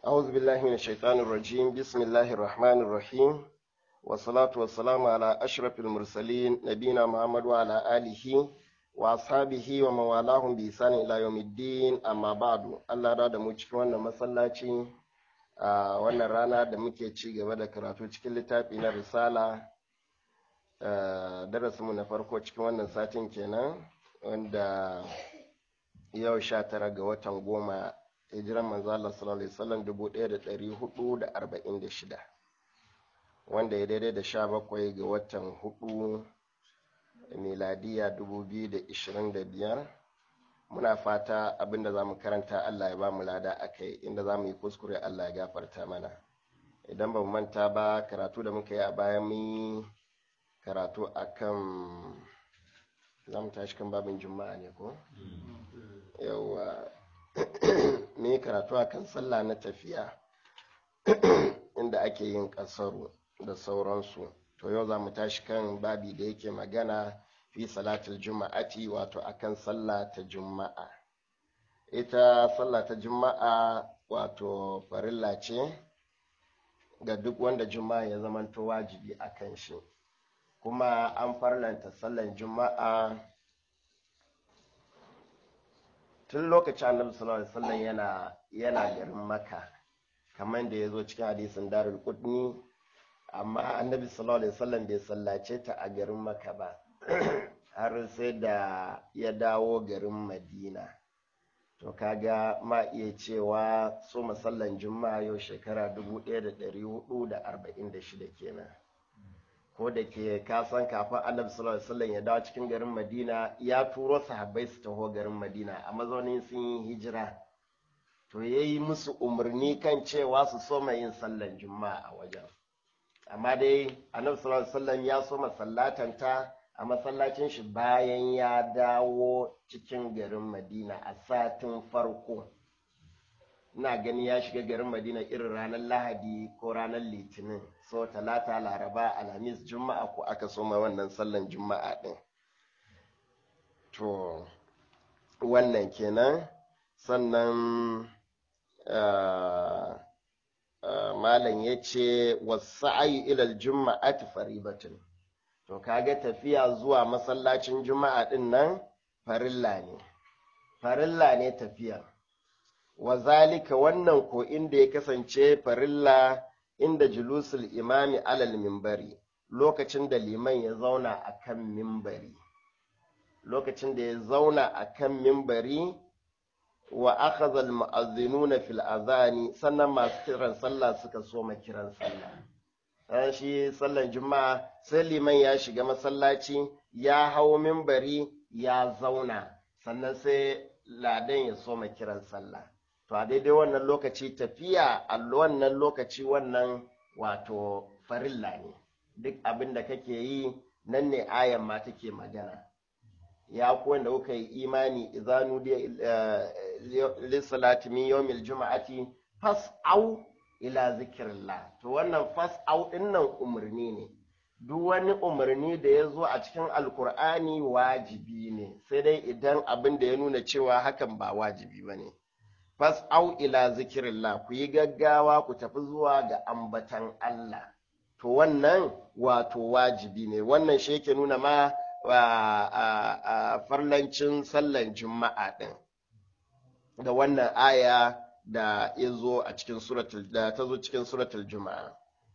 أعوذ بالله من الشيطان الرجيم بسم الله الرحمن الرحيم والصلاة والسلام على أشرف المرسلين نبينا محمد وعلى آله وأصحابه ومن والاهم بإحسان إلى يوم الدين أما بعد الله راد mu cikin wannan masallaci a wannan rana da muke ci gaba da karatu cikin littafi na risala darasinmu na farko cikin wannan satin kenan wanda yau sha tara ga watan goma hijiran manzo Allah sallallahu alaihi wasallam dubu ɗaya da ɗari hudu da arba'in da shida wanda ya daidai da sha bakwai ga watan hudu miladiya dubu biyu da ishirin da biyar muna fata abinda za mu karanta Allah ya ba mu lada a kai inda za mu yi kuskure Allah ya gafarta mana idan ba mu manta ba karatu da muka yi a baya mun yi karatu akan za mu tashi kan babin juma'a ne ko yawa me karatu akan sallah na tafiya inda ake yin kasaru da sauransu to yau za mu tashi kan babi da yake magana fi salatul juma'ati wato akan sallah ta juma'a ita sallah ta juma'a wato farilla ce ga duk wanda juma'a ya zamanto wajibi a kan shi kuma an farlanta sallan juma'a tun lokacin annabi sallallahu alaihi wasallam yana yana garin maka kamar da ya zo cikin hadisin darul qudni amma annabi sallallahu alaihi wasallam bai sallace ta a garin maka ba har sai da ya dawo garin madina to kaga ma iya cewa so masallan juma'a yau shekara 1446 kenan ko da ke kasan kafin annabi sallallahu alaihi wasallam ya dawo cikin garin madina ya turo sahabbai su taho garin madina a mazaunin sun yi hijira to ya yi musu umarni kan cewa su soma yin sallan juma'a a wajen amma dai annabi sallallahu alaihi wasallam ya soma sallatanta a masallacin shi bayan ya dawo cikin garin madina a satin farko ina gani ya shiga garin madina irin ranar lahadi ko ranar litinin so talata laraba alhamis juma'a ko aka soma wannan sallan juma'a din to wannan kenan sannan malam ya ce wasu ilal juma'ati faribatin to kaga tafiya zuwa masallacin juma'a din nan farilla ne farilla ne tafiya wa zalika wannan ko inda ya kasance farilla inda julusul imami alal mimbari lokacin da liman ya zauna a kan mimbari lokacin da ya zauna a kan mimbari wa akhadha al fil azani sannan masu kiran sallah suka soma kiran sallah ran shi sallan juma'a sai liman ya shiga masallaci ya hau mimbari ya zauna sannan sai ladan ya soma kiran sallah to a daidai wannan lokaci tafiya a wannan lokaci wannan wato farilla ne duk abin da kake yi nan ne ayan ma take magana ya kuwa da kuka yi imani izanu da lissalati min yawmil juma'ati fas'au ila zikirillah to wannan fas'au din nan umarni ne duk wani umarni da ya zo a cikin alkur'ani wajibi ne sai dai idan abin da ya nuna cewa hakan ba wajibi ba ne fas'au ila zikirillah ku yi gaggawa ku tafi zuwa ga ambatan Allah to wannan wato wajibi ne wannan shi yake nuna ma a farlancin sallan juma'a ɗin da wannan aya da ya zo a cikin suratul da ta zo cikin suratul juma'a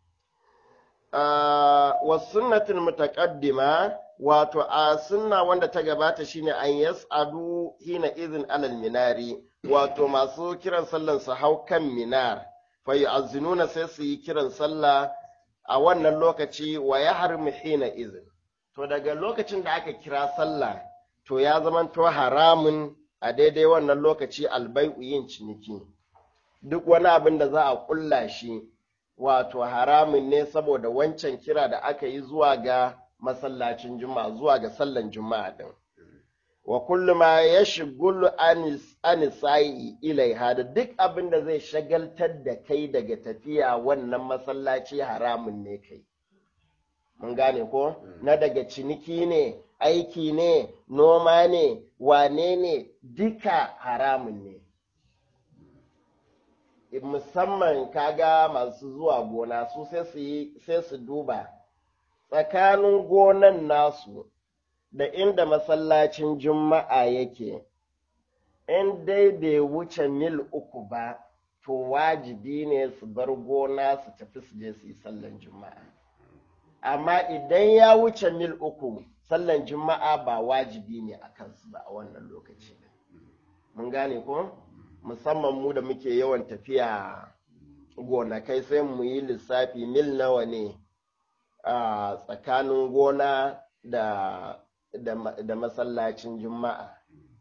wa sunnatul mutaqaddima wato a sunna wanda ta gabata shine an yas'adu hina izin alal minari wato masu kiran sallan su hau kan minar fa yu'azzinuna sai su yi kiran sallah a wannan lokaci wa yahrimu hina izin to daga lokacin da aka kira sallah to ya zamanto haramun a daidai wannan lokaci albai'u yin ciniki duk wani abin da za a kulla shi wato haramun ne saboda wancan kira da aka yi zuwa ga masallacin juma'a zuwa ga sallan juma'a din wa kullu ma yashghulu anisai ilaiha da duk abin da zai shagaltar da kai daga tafiya wannan masallaci haramun ne kai mun gane ko na daga ciniki ne aiki ne noma ne wane ne duka haramun ne musamman kaga masu zuwa gona su sai su yi sai su duba tsakanin gonan nasu da inda masallacin juma'a yake in dai bai wuce mil uku ba to wajibi ne su bar gona su tafi su je su yi sallan juma'a amma idan ya wuce mil uku sallan juma'a ba wajibi ne a kansu ba a wannan lokaci mun gane ko musamman mu da muke yawan tafiya gonakai sai mu yi lissafi mil nawa ne a tsakanin gona da, da, da masallacin juma'a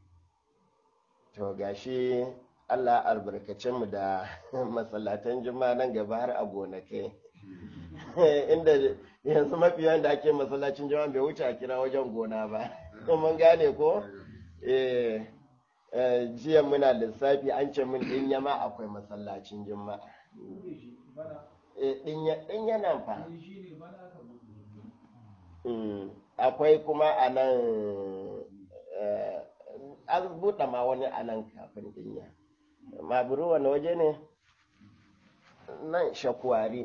to gashi allah albarkacin mu da masallatan juma'a nan gaba har a gonakai inda yanzu mafi yawan da ake masallacin juma'a bai wuce a kira wajen gona ba mun gane ko eh jiya muna lissafi an ce min ɗin yama akwai masallacin juma'a ɗin yana fa akwai kuma a nan an buɗe ma wani a nan kafin ɗinya maburu wani waje ne nan shakwari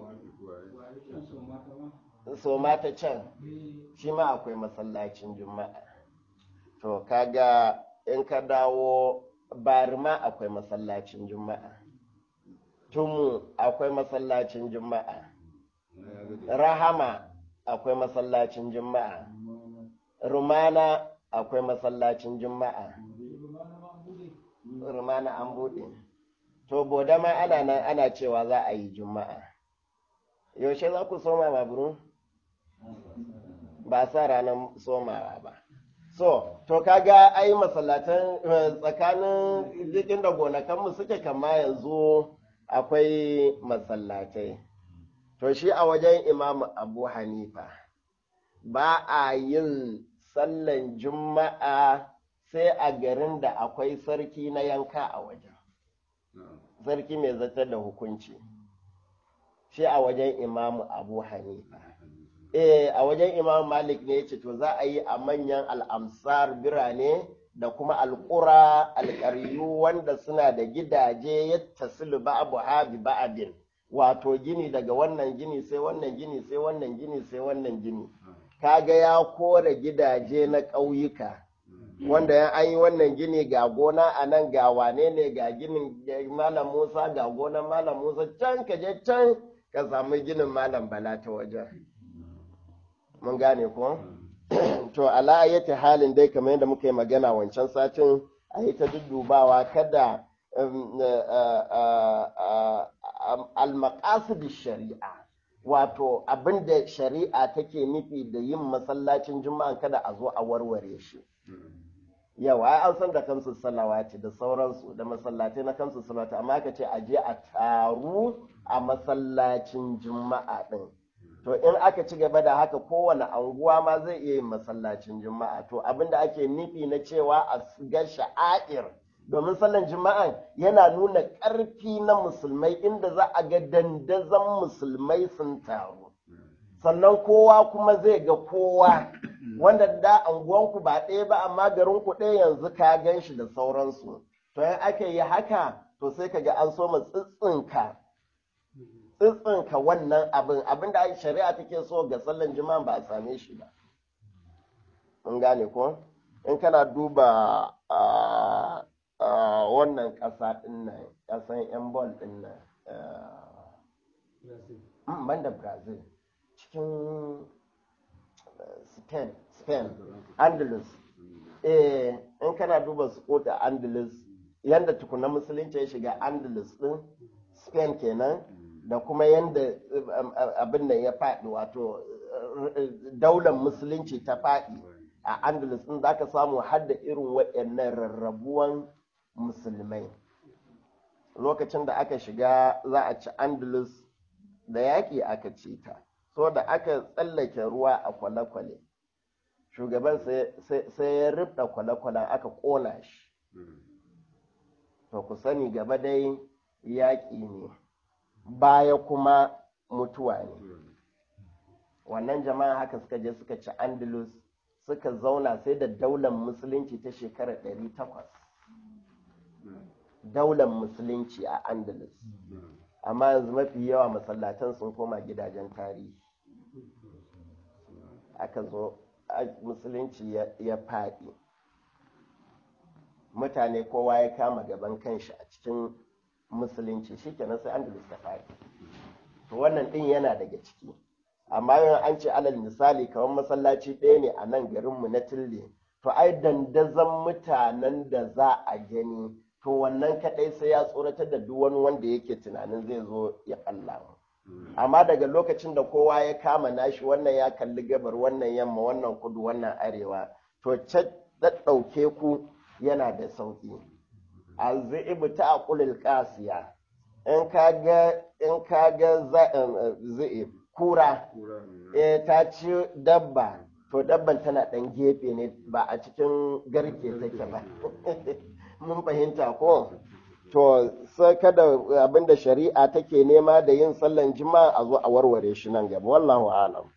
so mata can shi ma akwai masallacin juma'a to kaga in ka dawo barima akwai masallacin juma'a tumu akwai masallacin juma'a rahama akwai masallacin juma'a rumana akwai masallacin juma'a rumana an buɗe to boda ma ana nan ana cewa za a yi juma'a yaushe za ku soma maburu ba sa ranar somawa ba so to kaga ai masallatan tsakanin jikin da gonakanmu suke kama yanzu akwai masallatai to shi a wajen imamu abu hanifa ba a yin sallan juma'a sai a garin da akwai sarki na yanka a wajen sarki mai zartar da hukunci shi a wajen imamu abu hanifa eh a wajen imam malik ne yace to za a yi a manyan al'amsar birane da kuma alƙura alƙaryu wanda suna da gidaje ya tasilu ba'abu habi ba'abin wato gini daga wannan gini sai wannan gini sai wannan gini sai wannan gini kaga ya kore gidaje na ƙauyuka wanda ya an yi wannan gini ga gona a nan ga wane ne ga ginin malam musa ga gonan malam musa can ka je can ka samu ginin malam bala ta wajen mun gane ko to ala ayyati halin dai kamar yadda muka yi magana wancan satin a yi ta duddubawa kada al shari'a wato abin da shari'a take nufi da yin masallacin juma'a kada a zo a warware shi yawa an san da kansu salawati da sauransu da masallatai na kansu salawati amma ka ce a je a taru a masallacin juma'a din to in aka ci gaba da haka kowane anguwa ma zai iya yin masallacin juma'a to abinda ake nufi na cewa a ga sha'air domin sallan juma'a yana nuna ƙarfi na musulmai inda za a ga dandazon musulmai sun taru sannan kowa kuma zai ga kowa wanda da anguwanku ba ɗaya ba amma garinku ɗaya yanzu ka gan shi da sauransu to in aka yi haka to sai ka ga an so mu tsitsinka tsitsinka wannan abin abin da shari'a take so ga sallan juma'a ba a same shi ba mun gane ko in kana duba wannan ƙasa ɗin nan ƙasan yan bol ɗin nan ban da brazil cikin spain spain andalus eh in kana duba su da andalus yadda tukuna musulunci ya shiga andalus ɗin spain kenan da kuma yadda abin da ya faɗi wato daular musulunci ta faɗi a andalus ɗin za ka samu har da irin waɗannan rarrabuwan musulmai lokacin da aka shiga za a ci andalus da yaƙi aka ci ta so da aka tsallake ruwa a kwale-kwale shugaban sai ya rubda kwale-kwalen aka ƙona shi to ku sani gaba dai yaƙi ne baya kuma mutuwa ne wannan jama'a haka suka je suka ci andalus suka zauna sai da daular musulunci ta shekarar 800 daular musulunci a andalus amma yanzu mafi yawa masallatan sun koma gidajen tarihi aka zo musulunci ya faɗi mutane kowa ya kama gaban kanshi a cikin musulunci shikenan sai andalus ta faɗi to wannan ɗin yana daga ciki amma yau an ce alal misali kamar masallaci ɗaya ne a nan garinmu na tille to ai dandazon mutanen da za a gani to wannan kaɗai sai ya tsoratar da duk wani wanda yake tunanin zai zo ya ɓalla mu amma daga lokacin da kowa ya kama nashi wannan ya kalli gabar wannan yamma wannan kudu wannan arewa to ɗauke ku yana da sauƙi alzi'ibu ta aqulil qasiya in ka ga in ka ga zi'ib kura eh ta ci dabba to dabban tana ɗan gefe ne ba a cikin garke take ba mun fahimta ko to sai kada abinda shari'a take nema da yin sallan jima'a a zo a warware shi nan gaba wallahu alam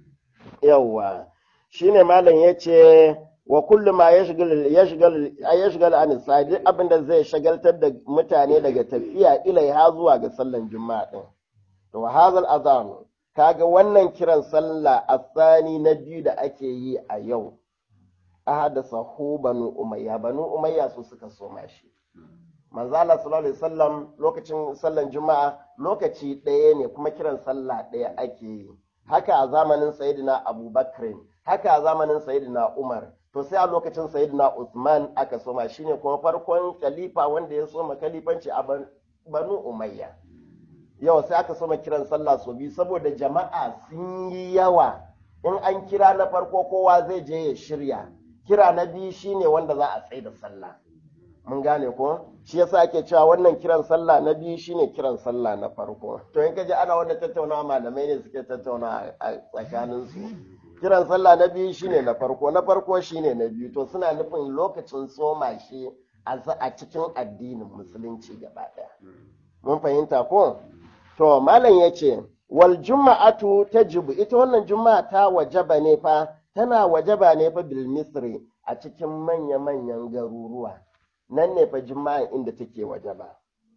yawwa shine malam yace wa kullu ma yashghal yashghal yashghal an sadi abinda zai shagaltar da mutane daga tafiya ilaiha zuwa ga sallan juma'a din to hazal azan kaga wannan kiran sallah asani na biyu da ake yi a yau ahadasa hu banu umayya banu umayya su suka soma shi manzo Allah sallallahu alaihi wasallam lokacin sallan juma'a lokaci ɗaya ne kuma kiran sallah ɗaya ake yi haka a zamanin sayyidina abubakar haka a zamanin sayyidina umar to sai a lokacin sayyidina usman aka soma shine kuma farkon khalifa wanda ya soma khalifanci a banu umayya yau sai aka soma kiran sallah so biyu saboda jama'a sun yi yawa in an kira na farko kowa zai je ya shirya kira na biyu shine wanda za a tsaye da sallah mun gane ko shi yasa ake cewa wannan kiran sallah na biyu shine kiran sallah na farko to in kaji ana wannan tattaunawa malamai ne suke tattauna a tsakanin su kiran sallah na biyu shine na farko na farko shine na biyu to suna nufin lokacin tsoma shi a cikin addinin musulunci gaba daya mun fahimta ko to malam yace wal juma'atu tajibu ita wannan juma'a ta wajaba ne fa tana wajaba ne fa bil misri a cikin manya-manyan garuruwa nan ne fa juma'an inda take wajaba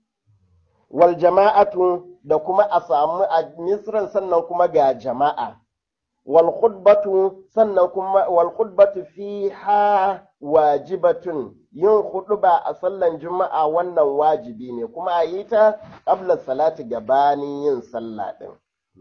wal jama'atu da kuma a samu a misran sannan kuma ga jama'a wal khutbatu sannan kuma wal khutbatu fiha wajibatun yin khutba a sallan juma'a wannan wajibi ne kuma a yi ta qabla salati gabanin yin sallah din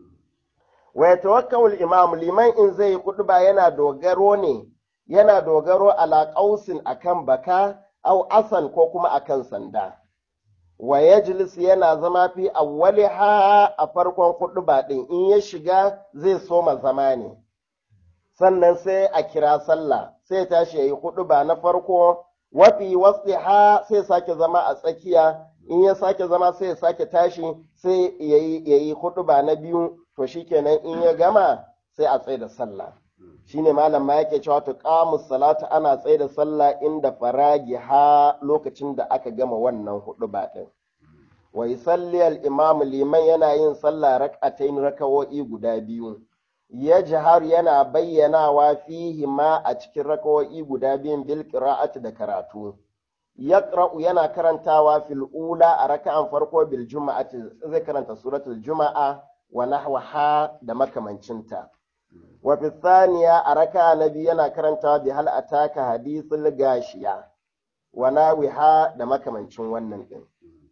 wa yatawakkau imam liman in zai khutba yana dogaro ne yana dogaro ala qausin akan baka au asan ko kuma akan sanda wa yajlis yana zama fi awwaliha a farkon khutba din in ya shiga zai soma zama ne sannan sai a kira sallah sai tashi yayi khutba na farko wafi wasliha sai sake zama a tsakiya in ya sake zama sai ya sake tashi sai yayi yayi khutba na biyu to shikenan in ya gama sai a tsaye da sallah shine malam ma yake cewa tuqamu salatu ana tsaye da sallah inda faragi ha lokacin da aka gama wannan hudu din wa yusalli al imam liman yana yin sallah rak'atayn rakawo'i guda biyu ya jihar yana bayyanawa fihi ma a cikin rakawo'i guda biyun bil qira'ati da karatu yaqra'u yana karantawa fil ula a raka'an farko bil juma'ati zai karanta suratul juma'a wa nahwaha da makamancinta wa fi thaniya a raka na biyu yana karantawa bi hal ataka hadithul gashiya wa nawiha da makamancin wannan din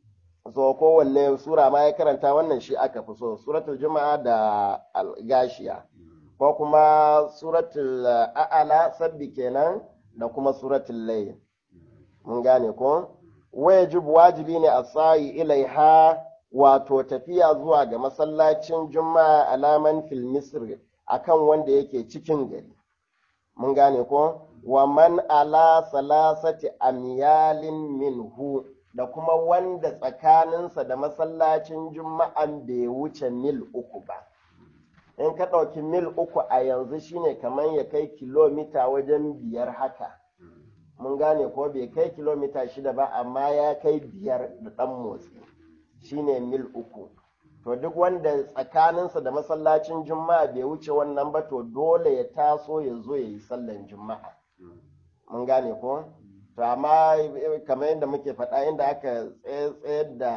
so kowanne sura ma ya karanta wannan shi aka fi so suratul juma'a da gashiya ko kuma suratul a'ala sabbi kenan da kuma suratul layl mun gane ko wajib wajibi ne a sayi ilaiha wato tafiya zuwa ga masallacin juma'a alaman fil misri akan wanda yake cikin gari mun gane ko wa man ala salasati amyalin minhu da kuma wanda tsakaninsa da masallacin juma'an bai wuce mil uku ba in ka ɗauki mil uku a yanzu shine kamar ya kai kilomita wajen biyar haka mun gane ko bai kai kilomita shida ba amma ya kai biyar da ɗan motsi shine mil uku to duk wanda tsakaninsa da masallacin juma'a bai wuce wannan ba to dole ya taso ya zo ya yi sallan juma'a mun gane ko to amma kamar yadda muke faɗa inda aka tsayar da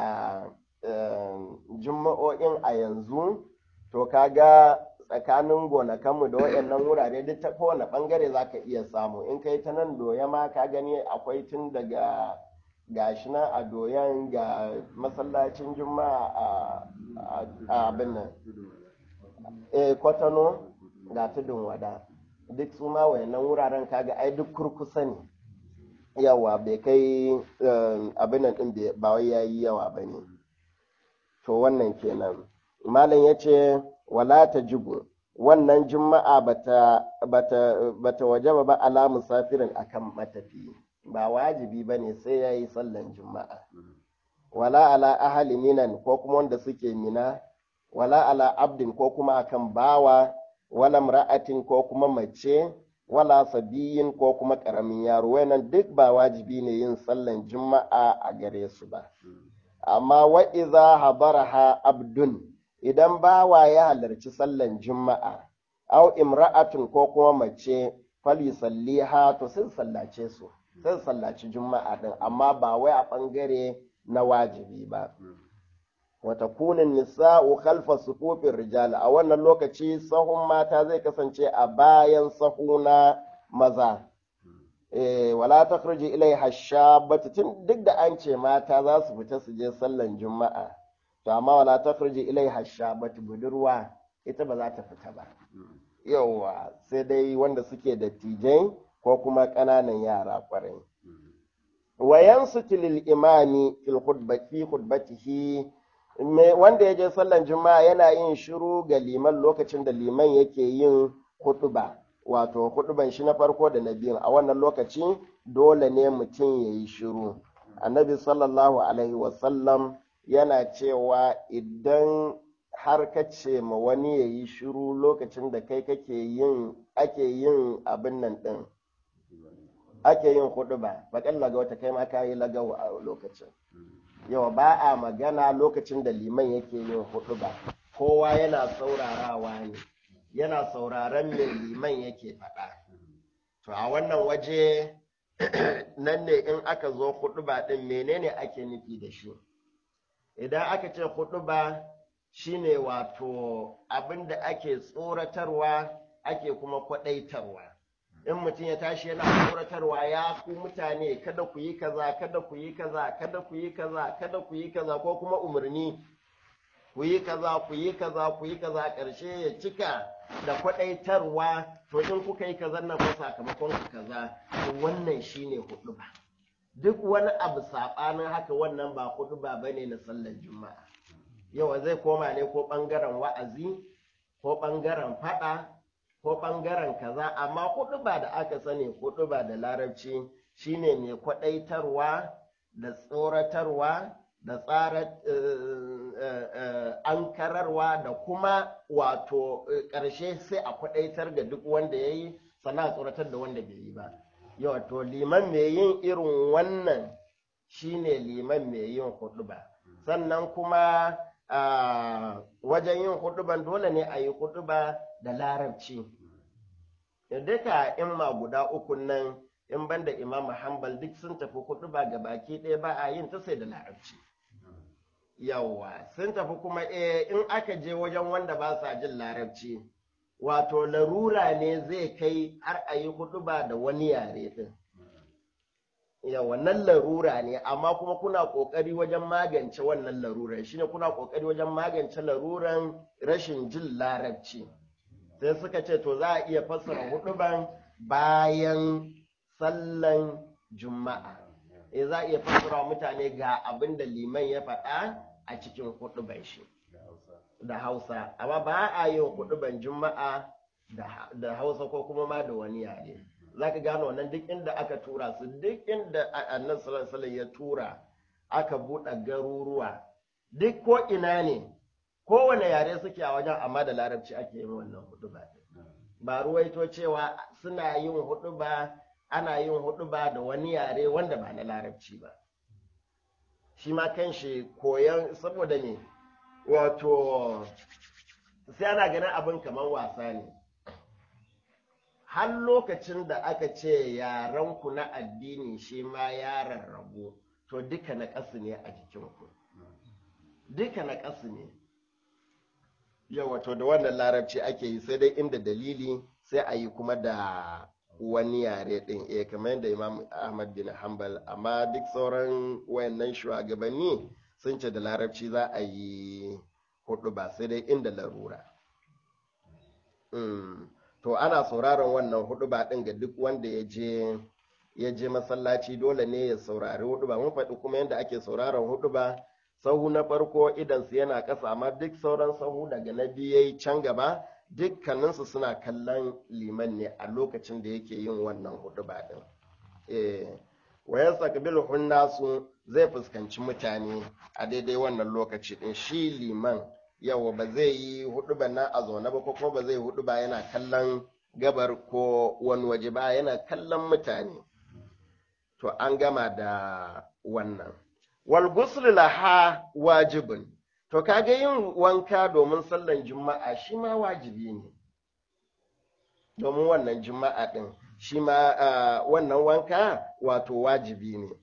juma'o'in a yanzu to kaga tsakanin gonakanmu da waɗannan wurare duk ta kowane ɓangare za ka iya samu in kai ta nan doya ma ka gani akwai tun daga gashi nan a doyan ga masallacin juma'a a abin nan eh kwatano ga tudun wada duk su ma wayannan wuraren kaga ai duk kurkusa ne yawa bai kai abin nan din ba wai yayi yawa ba ne to wannan kenan malam ya ce wala ta jibu wannan juma'a bata bata bata wajaba ba ala musafirin akan matafi ba wajibi ba ne sai ya yi sallan juma'a wala ala ahali minan ko kuma wanda suke mina wala ala abdin ko kuma akan bawa wala mra'atin ko kuma mace wala sabiyin ko kuma karamin yaro wannan duk ba wajibi ne yin sallan juma'a a gare su ba amma wa iza habaraha abdun idan bawa ya halarci sallan juma'a au imra'atun ko kuma mace falisalliha to sun sallace su sun sallaci juma'a din amma ba wai a ɓangare na wajibi ba wata kunin nisa'u khalfa sufufin rijal a wannan lokaci sahun mata zai kasance a bayan sahu na maza eh wala takhruju ilai hashabatu tun duk da an ce mata za su fita su je sallan juma'a to amma wala takhruju ilai hashabatu budurwa ita ba za ta fita ba yauwa sai dai wanda suke da tijai ko kuma ƙananan yara ƙwarai. Wayan lil imami fil khutbati khutbatihi wanda ya je sallan juma'a yana yin shiru ga liman lokacin da liman yake yin khutba wato khutban shi na farko da na biyu a wannan lokaci dole ne mutum ya yi shiru annabi sallallahu alaihi wasallam yana cewa idan har ka ce ma wani ya yi shiru lokacin da kai kake yin ake yin abin nan ɗin ake yin hudu ba bakan laga wata kai ma ka yi lagawa a lokacin yawa ba a magana lokacin da liman yake yin hudu ba kowa yana saurarawa ne yana sauraron me liman yake faɗa to a wannan waje nan ne in aka zo hudu ba ɗin menene ake nufi da shi idan aka ce hudu ba shine wato abin da ake tsoratarwa ake kuma kwaɗaitarwa in mutum ya tashi yana tsoratarwa ya ku mutane kada ku yi kaza kada ku yi kaza kada ku yi kaza kada ku yi kaza ko kuma umarni ku yi kaza ku yi kaza ku yi kaza ƙarshe ya cika da kwaɗaitarwa to in kuka yi kaza na fa sakamakon ku kaza wannan shine hudu ba duk wani abu saɓanin haka wannan ba hudu ba bane na sallar juma'a yawa zai koma ne ko ɓangaren wa'azi ko ɓangaren faɗa ko ɓangaren kaza amma hudu ba da aka sani hudu ba da larabci shine mai kwaɗaitarwa da tsoratarwa da tsara ankararwa da kuma wato ƙarshe sai a kwaɗaitar ga duk wanda ya yi sana tsoratar da wanda bai yi ba yawa to liman mai yin irin wannan shine liman mai yin hudu ba sannan kuma Uh, wajen yin huduban dole ne a yi huduba da larabci duka imma guda uku nan in banda imam hanbal duk sun tafi huduba ga baki ɗaya ba a yin ta sai da larabci yawa sun tafi kuma eh in aka je wajen wanda ba sa jin larabci wato larura ne zai kai har a yi huduba da wani yare din ya wannan larura ne amma kuma kuna kokari wajen magance wannan laruran shine kuna kokari wajen magance laruran rashin jin larabci sai suka ce to za a iya fassara huduban bayan sallan juma'a e za a iya fassara mutane ga abin da liman ya faɗa a cikin huduban shi da hausa amma ba a yin huduban juma'a da hausa ko kuma ma da wani yare za ka gano wannan duk inda aka tura su duk inda annan sallallahu ya tura aka buɗe garuruwa duk ko ina ne kowane yare suke a wajen amma da larabci ake yin wannan huduba ba ruwaito cewa suna yin huduba ana yin huduba da wani yare wanda ba na larabci ba shi ma kan shi koyon saboda ne wato sai ana ganin abin kamar wasa ne har lokacin da aka ce yaranku na addini shi ma ya rarrabu to duka na ƙasu ne a jikinku duka na ƙasu ne yau wato da wannan larabci ake yi sai dai inda dalili sai a yi kuma da wani yare ɗin eh kamar yadda imam ahmad bin hanbal amma duk sauran wayannan shugabanni sun ce da larabci za a yi hudu ba sai dai inda larura to ana sauraron wannan hudu ba ɗin ga duk wanda ya je ya je masallaci dole ne ya saurari hudu ba mun faɗi kuma yadda ake sauraron hudu ba sahu na farko idansu yana ƙasa amma duk sauran sahu daga na biyu yayi can gaba dukkaninsu suna kallon liman ne a lokacin da yake yin wannan hudu ba ɗin wayan sakabil nasu zai fuskanci mutane a daidai wannan lokaci ɗin shi liman yawa ba zai yi hudu ba na a zaune ba ko ba zai hudu ba yana kallon gabar ko wani waje ba yana kallon mutane to an gama da wannan wal ghusl laha wajibun to kaga yin wanka domin sallan juma'a shi ma wajibi ne domin wannan juma'a din shi ma wannan wanka wato wajibi ne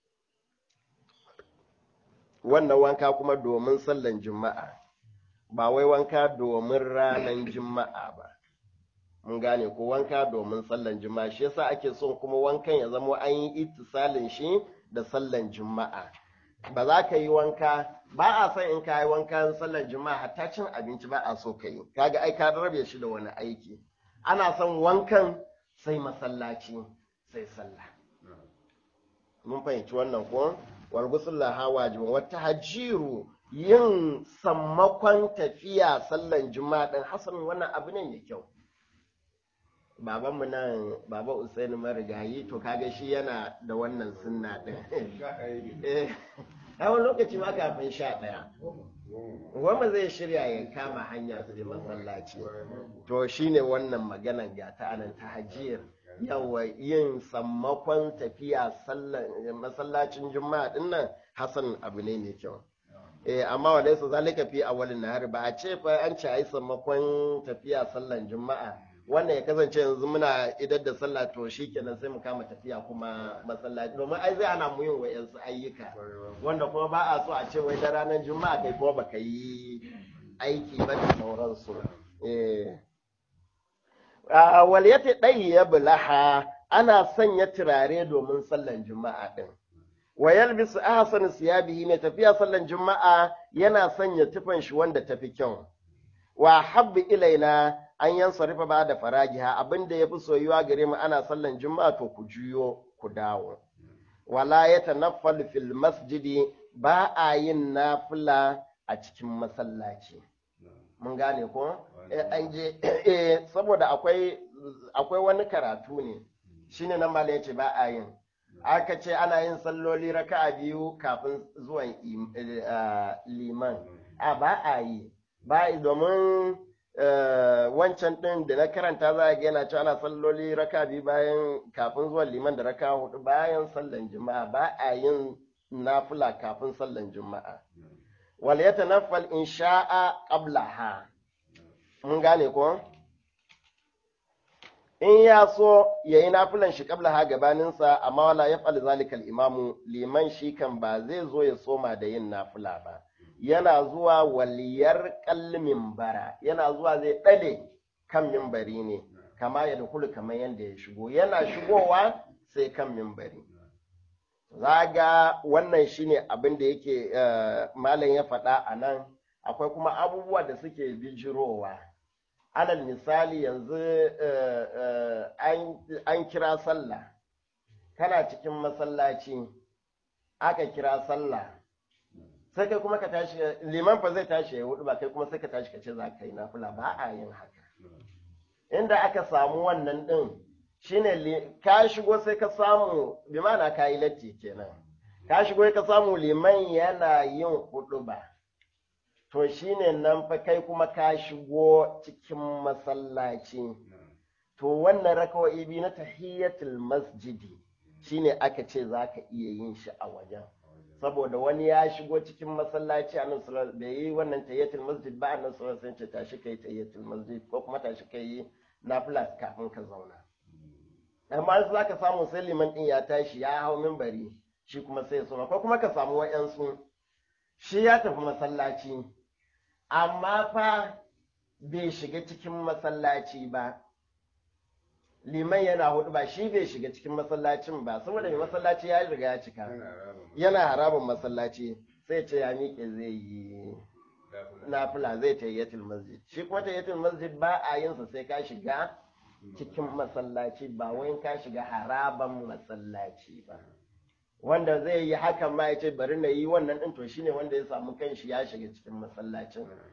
wannan wanka kuma domin sallan juma'a ba wai wanka domin ranar juma'a ba mun gane ko wanka domin sallan juma'a shi yasa ake son kuma wankan ya zama an yi ittisalin shi da sallan juma'a ba za ka yi wanka ba a son in ka yi wankan sallan juma'a hatta cin abinci ba a so ka yi kaga ai ka rabe shi da wani aiki ana son wankan sai masallaci sai sallah mun fahimci wannan ko wargusullah ha wajibin wata hajiru yin sammakon tafiya sallan juma'a din hasan wannan abu ne mai kyau babanmu nan baba usaini marigayi to kaga shi yana da wannan sunna din a wani lokaci ma kafin sha ɗaya wanda zai shirya ya kama hanya su je masallaci to shine wannan maganan ga ta anan ta hajiyar yawa yin sammakon tafiya masallacin juma'a din nan hasan abu ne mai kyau eh amma wa laysa zalika fi awwalin nahar ba a ce fa an ci ai sammakon tafiya sallan juma'a wannan ya kasance yanzu muna idar da sallah to shikenan sai mu kama tafiya kuma masallaci domin ai zai ana mu yin wayansu ayyuka wanda kuma ba a so a ce wai da ranar juma'a kai kuma baka yi aiki ba da sauransu eh wal yati ya bulaha ana sanya turare domin sallan juma'a din wa yalbisu ahsan siyabihi mai tafiya sallan juma'a yana sanya tufan shi wanda tafi kyau wa habbi ilaina an yan sarifa ba da faragiha abinda yafi soyuwa gare mu ana sallan juma'a to ku juyo ku dawo wala ya tanaffal fil masjidi ba a yin nafila a cikin masallaci mun gane ko an je saboda akwai akwai wani karatu ne shine nan malai yace ba a yin aka ce ana yin salloli raka'a biyu kafin zuwan liman a ba a yi ba domin wancan ɗin da na karanta za a ga yana cewa ana salloli raka biyu bayan kafin zuwan liman da raka hudu bayan sallan juma'a ba a yin nafila kafin sallan juma'a wal yatanaffal in sha'a qablaha mun gane ko in ya so ya yi nafilan shi kabla ha gabaninsa amma wala ya fali zalikal imamu liman shi kan ba zai zo ya soma da yin nafila ba yana zuwa waliyar kalmin bara yana zuwa zai ɗale kan mimbari ne kama ya dukulu kamar yadda ya shigo yana shigowa sai kan mimbari zaga wannan shine abin da yake malam ya faɗa a nan akwai kuma abubuwa da suke bijirowa alal misali yanzu an kira sallah kana cikin masallaci aka kira sallah sai kai kuma ka tashi liman fa zai tashi ya hudu ba kai kuma sai ka tashi ka ce za ka yi nafila ba a yin haka inda aka samu wannan din shine ka shigo sai ka samu bi mana ka yi latti kenan ka shigo ka samu liman yana yin hudu ba to shine nan fa kai kuma ka shigo cikin masallaci to wannan rakawai biyu na tahiyyatul masjidi shine aka ce za ka iya yin shi a wajen saboda wani ya shigo cikin masallaci a nan da yi wannan tahiyyatul masjid ba a nan sun ce tashi kai tahiyyatul masjid ko kuma tashi kai nafila kafin ka zauna amma za ka samu sai liman ɗin ya tashi ya hau mimbari shi kuma sai ya soma ko kuma ka samu wa'yansu shi ya tafi masallaci amma fa bai shiga cikin masallaci ba liman yana hudu ba shi bai shiga cikin masallacin ba saboda mai masallaci ya riga ya cika yana harabin masallaci sai ce ya miƙe zai yi nafila zai tayyatul masjid shi kuma tayyatul masjid ba a yin sa sai ka shiga cikin masallaci ba wai ka shiga haraban masallaci ba wanda zai yi hakan ma ya ce bari na yi wannan din to shine wanda ya samu kanshi ya shiga cikin masallacin